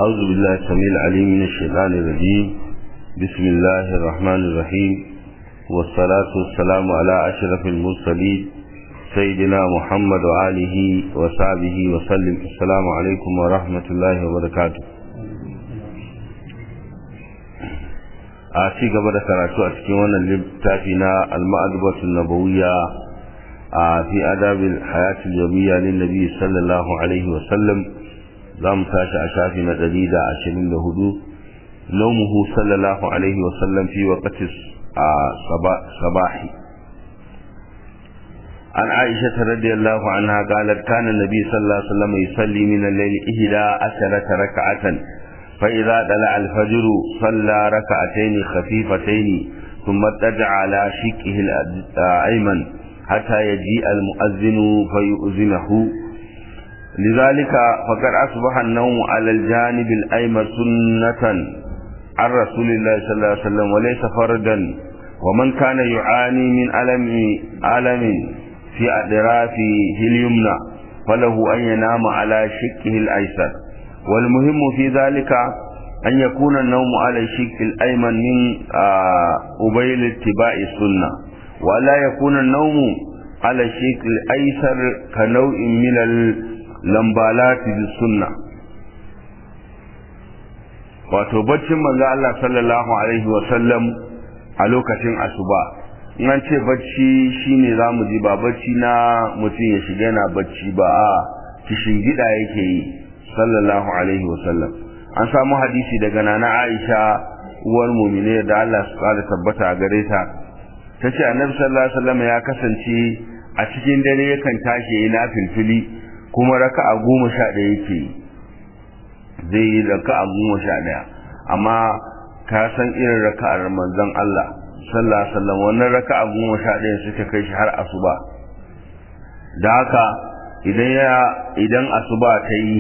أعوذ بالله السميع العليم من الشيطان الرجيم بسم الله الرحمن الرحيم والصلاة والسلام على أشرف المرسلين سيدنا محمد وآله وصحبه وسلم السلام عليكم ورحمة الله وبركاته a ci gaba da karatu a cikin wannan littafi na al-ma'adubatu nabawiyya a fi adabil hayatul yawmiyya lin nabi sallallahu alaihi wa sallam zamu tashi a shafi na 124 nawmuhu sallallahu alaihi wa sallam fi waqti sabahi عن عائشة رضي الله عنها قالت كان النبي صلى الله عليه وسلم يصلي من الليل إحدى عشرة ركعة فإذا طلع الفجر صلى ركعتين خفيفتين ثم اتجع على شقه الأيمن حتى يجيء المؤذن فيؤذنه لذلك فقد أصبح النوم على الجانب الأيمن سنة عن رسول الله صلى الله عليه وسلم وليس فردا ومن كان يعاني من ألم ألم في أطرافه اليمنى فله أن ينام على شقه الأيسر والمهم في ذلك أن يكون النوم على الشق الأيمن من أبيل اتباع السنة ولا يكون النوم على الشق الأيسر كنوع من اللمبالات بالسنة wato baccin manzo Allah sallallahu alaihi wa sallam a lokacin asuba in an ce bacci shine zamu ji ba bacci na mutum ya shiga yana bacci ba a kishin gida yake yi sallallahu alaihi wasallam an samu hadisi daga nana Aisha uwar mu'mine da Allah su kara tabbata a gare ta tace annabi sallallahu alaihi wasallam ya kasance a cikin dare yakan tashi yana filfili kuma raka'a goma sha ɗaya yake zai yi raka'a goma sha ɗaya amma ka san irin raka'ar manzon Allah sallallahu alaihi wasallam wannan raka'a goma sha ɗaya suka kai shi har asuba da haka idan ya idan asuba ta yi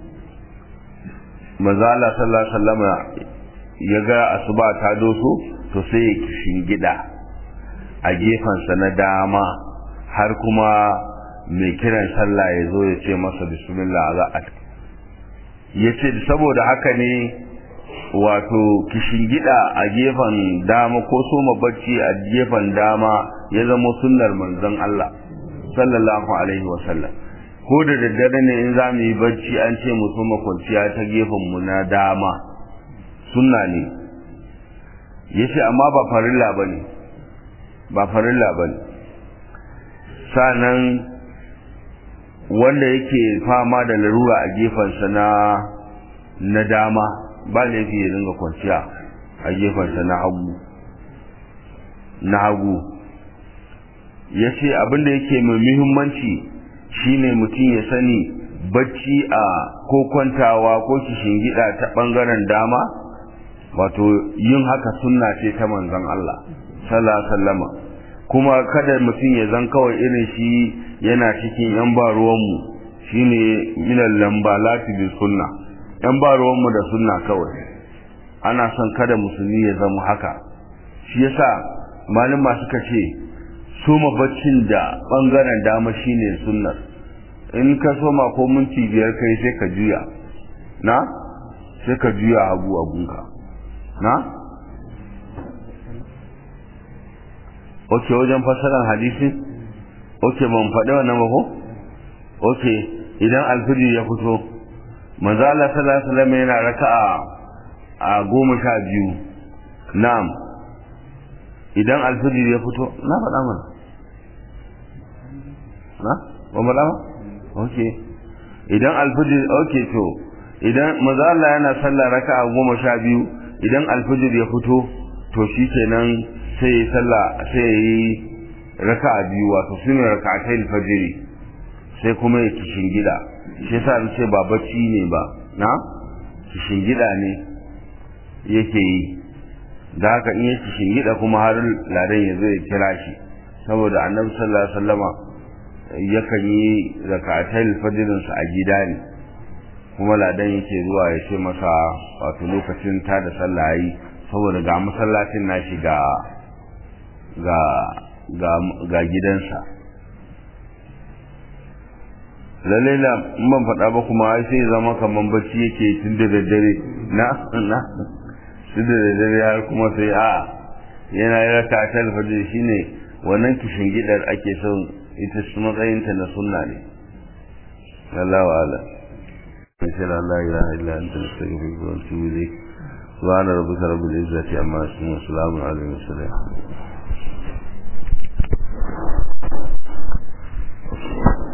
manzala sallallahu alaihi wasallam ya ga asuba ta doso to sai ya shingida a gefensa na dama har kuma mai kiran sallah ya zo ya ce masa bismillah za a ya ce saboda haka ne wato kishingida a gefen dama ko soma bacci a gefen dama ya zama sunnar manzon Allah sallallahu alaihi wasallam ko da daddare ne in za mu yi bacci an ce mu soma kwanciya ta mu na dama sunna ne ya ce amma ba farilla ba ne ba farilla ba ne sanan wanda yake fama da larura a gefensa na na dama ba laifi ya dinga kwanciya a gefensa na hagu na hagu ya ce abinda yake mai muhimmanci shine mutum ya sani bacci a ko kwantawa ko gida ta bangaren dama wato yin haka sunna ce ta manzon Allah sallallahu sallama kuma kada mutum ya zan kawai irin shi yana cikin yan ba ruwanmu shine minal lambalati bi sunna yan ba ruwanmu da sunna kawai ana son kada musulmi ya zama haka shi yasa malama suka ce soma baccin da bangaren dama shine sunnar in ka soma ko minti biyar kai sai ka juya na sai ka juya hagu abunka na ok wajen fasaran hadisi ok ban faɗi wannan ba ko ok idan alfijir ya fito manzo Allah sallallahu alaihi wasallam yana raka'a a goma sha biyu na'am idan alfijir ya fito na faɗa mana na ba mu ba ok idan alfijir ok to idan maza Allah yana sallah raka'a goma sha biyu idan alfijir ya fito to shi kenan sai ya sallah sai ya yi raka'a biyu wato sune raka'atai alfajiri sai kuma ya kishin gida shi yasa ce ba bacci ne ba na kishin gida ne yake yi da haka in ya kishin gida kuma har ladan ya zo ya kira shi saboda annabi sallallahu alaihi wasallama yakan yi zakatai fajirinsa a gida ne kuma ladan yake zuwa ya ce masa wato lokacin ta da sallah yi saboda ga masallacin nashi ga ga ga ga gidansa lalle na man faɗa ba kuma ai sai zama kaman bacci yake tun da daddare na na tun da daddare har kuma sai a yana yi raka ta alfajir shine wannan kishin gidar ake son ita su matsayinta na sunna ne Allah wa ala insha Allah la ilaha illa anta nastaghfiruka wa natubu ilayk subhana rabbika rabbil izzati amma yasifun wa salamun alal mursalin